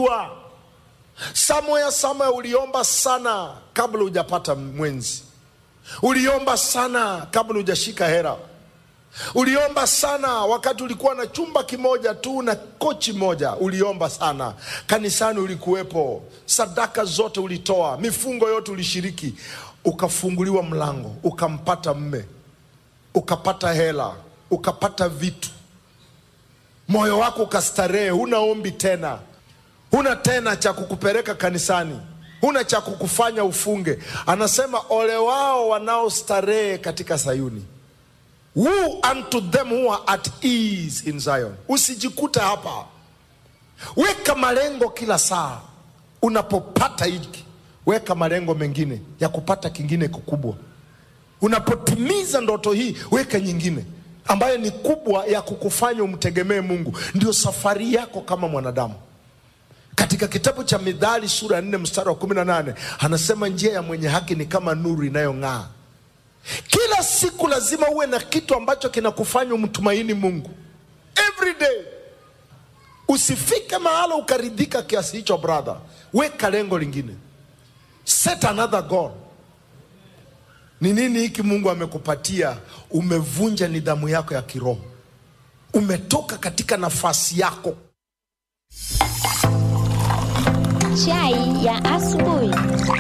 unamjua somewhere somewhere uliomba sana kabla hujapata mwenzi uliomba sana kabla hujashika hera uliomba sana wakati ulikuwa na chumba kimoja tu na kochi moja uliomba sana kanisani ulikuwepo sadaka zote ulitoa mifungo yote ulishiriki ukafunguliwa mlango ukampata mme ukapata hela ukapata vitu moyo wako ukastarehe huna ombi tena huna tena cha kukupeleka kanisani huna cha kukufanya ufunge anasema ole wao wanaostarehe katika sayuni Woe unto them who are at ease in Zion. Usijikute hapa, weka malengo kila saa. Unapopata hiki, weka malengo mengine ya kupata kingine kikubwa. Unapotimiza ndoto hii, weka nyingine ambayo ni kubwa ya kukufanya umtegemee Mungu. Ndio safari yako kama mwanadamu. Katika kitabu cha Mithali sura ya 4 mstari wa 18 anasema njia ya mwenye haki ni kama nuru inayong'aa kila siku lazima uwe na kitu ambacho kinakufanya umtumaini mungu every day usifike mahala ukaridhika kiasi hicho brother weka lengo lingine set another goal ni nini hiki mungu amekupatia umevunja nidhamu yako ya kiroho umetoka katika nafasi yako Chai ya asubuhi.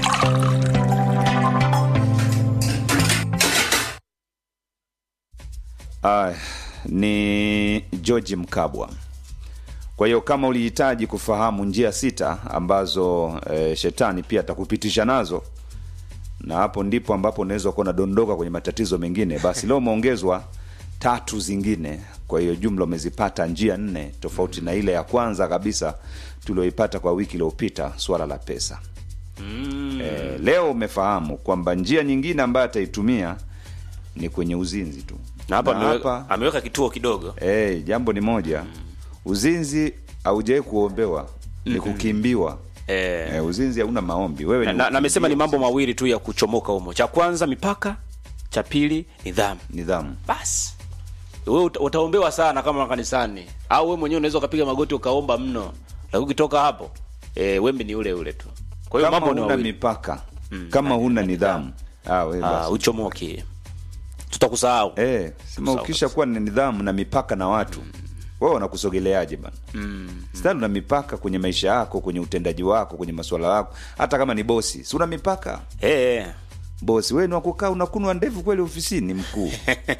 Ah, ni George Mkabwa. Kwa hiyo kama ulihitaji kufahamu njia sita ambazo e, shetani pia atakupitisha nazo, na hapo ndipo ambapo unaweza kuwa unadondoka kwenye matatizo mengine, basi leo umeongezwa tatu zingine. Kwa hiyo jumla umezipata njia nne tofauti na ile ya kwanza kabisa tulioipata kwa wiki iliyopita, swala la pesa. E, leo umefahamu kwamba njia nyingine ambayo ataitumia ni kwenye uzinzi tu na hapa Na ameweka, ameweka kituo kidogo Eh, jambo ni moja. Uzinzi haujawai kuombewa, ni kukimbiwa. eh, Eh, uzinzi hauna maombi. Wewe na, ni na, na amesema ni kukimbia mambo mawili tu ya kuchomoka humo cha kwanza mipaka cha pili nidhamu nidhamu. basi wewe uta, utaombewa sana kama kanisani au wewe mwenyewe unaweza ukapiga magoti ukaomba mno lakini ukitoka hapo e, wembe ni ule ule tu kwa hiyo Kama mambo ni huna mawili mipaka, kama huna nidhamu. Ah, wewe ah, basi. uchomoki tutakusahau Eh, sema Sawa ukisha kuwa na nidhamu na mipaka na watu. Wewe wanakusogeleaje bana? Mm. Sasa una mipaka kwenye maisha yako, kwenye utendaji wako, kwenye masuala yako. Hata kama ni bosi, si una mipaka? eh, Bosi, wewe ni wa kukaa unakunwa ndevu kweli ofisini mkuu.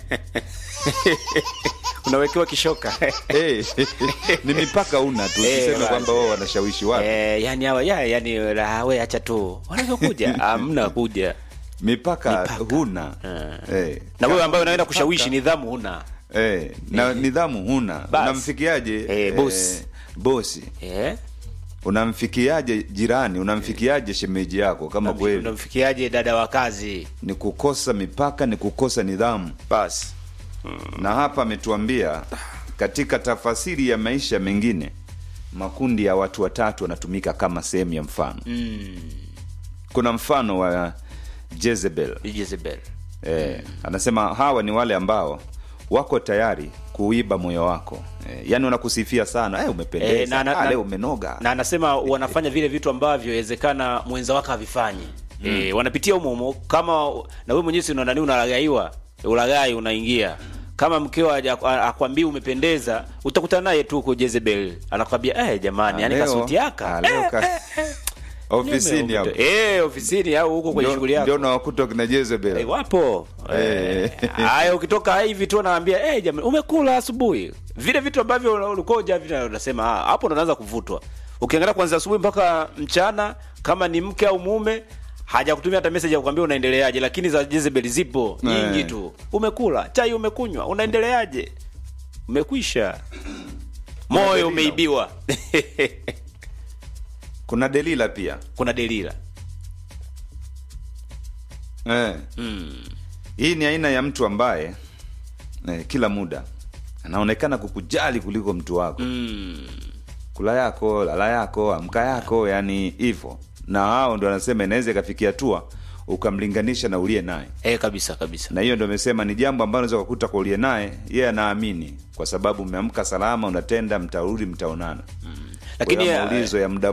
unawekewa kishoka Eh, ni mipaka una tu Eh, usiseme basi. kwamba wao wanashawishi watu eh, yani hawa ya, yani la, we acha tu wanaweza kuja amna kuja mipaka, Mipaka. huna eh. na wewe Kama ambaye unaenda mipaka, kushawishi nidhamu huna eh, na nidhamu huna Basi. unamfikiaje Eh, bosi. bosi eh? unamfikiaje jirani unamfikiaje shemeji yako kama kweli unamfikiaje dada wa kazi ni kukosa mipaka ni kukosa nidhamu basi na hapa ametuambia katika tafasiri ya maisha mengine makundi ya watu watatu wanatumika kama sehemu ya mfano kuna mfano wa Jezebel Jezebel Eh, anasema hawa ni wale ambao wako tayari kuiba moyo wako eh, yani wanakusifia sana eh, umependeza Eh, na- na- ah, na- leo umenoga na anasema wanafanya vile vitu ambavyo inawezekana mwenza wake havifanyi mm. e, wanapitia humo humo kama na wewe mwenyewe si una nani unalagaiwa ulagai unaingia kama mkeo haja- a- akwambii umependeza utakutana naye tu huko Jezebel anakwambia eh jamani Ah, yani leo- kasuti yaka ah, leo ka- ofisini hapo eh ofisini au huko kwenye Ndio- shughuli yako ndio nawakuta kina Jezebel Eh, wapo Eh. Eh, haya ukitoka hivi tu naambia eh jamani umekula asubuhi vile vitu ambavyo ulikuwa uja unasema ah, hapo ndo unaanza kuvutwa ukiangalia kwanza asubuhi mpaka mchana kama ni mke au mume hajakutumia hata message ya kukwambia unaendeleaje lakini za Jezebel zipo nyingi Eh. tu umekula chai umekunywa unaendeleaje umekwisha moyo Delila. umeibiwa kuna Delila pia kuna Delila eh. hii ni aina ya mtu ambaye eh, kila muda anaonekana kukujali kuliko mtu wako mm. kula yako lala yako amka yako yani hivyo na hao ndo anasema inaweza ikafikia hatua ukamlinganisha na uliye naye eh kabisa kabisa na hiyo ndo amesema ni jambo ambalo unaweza kukuta kwa uliye naye yeye anaamini kwa sababu umeamka salama unatenda mtarudi mtaonana Lakini, Kwa hiyo eh, maulizo ya muda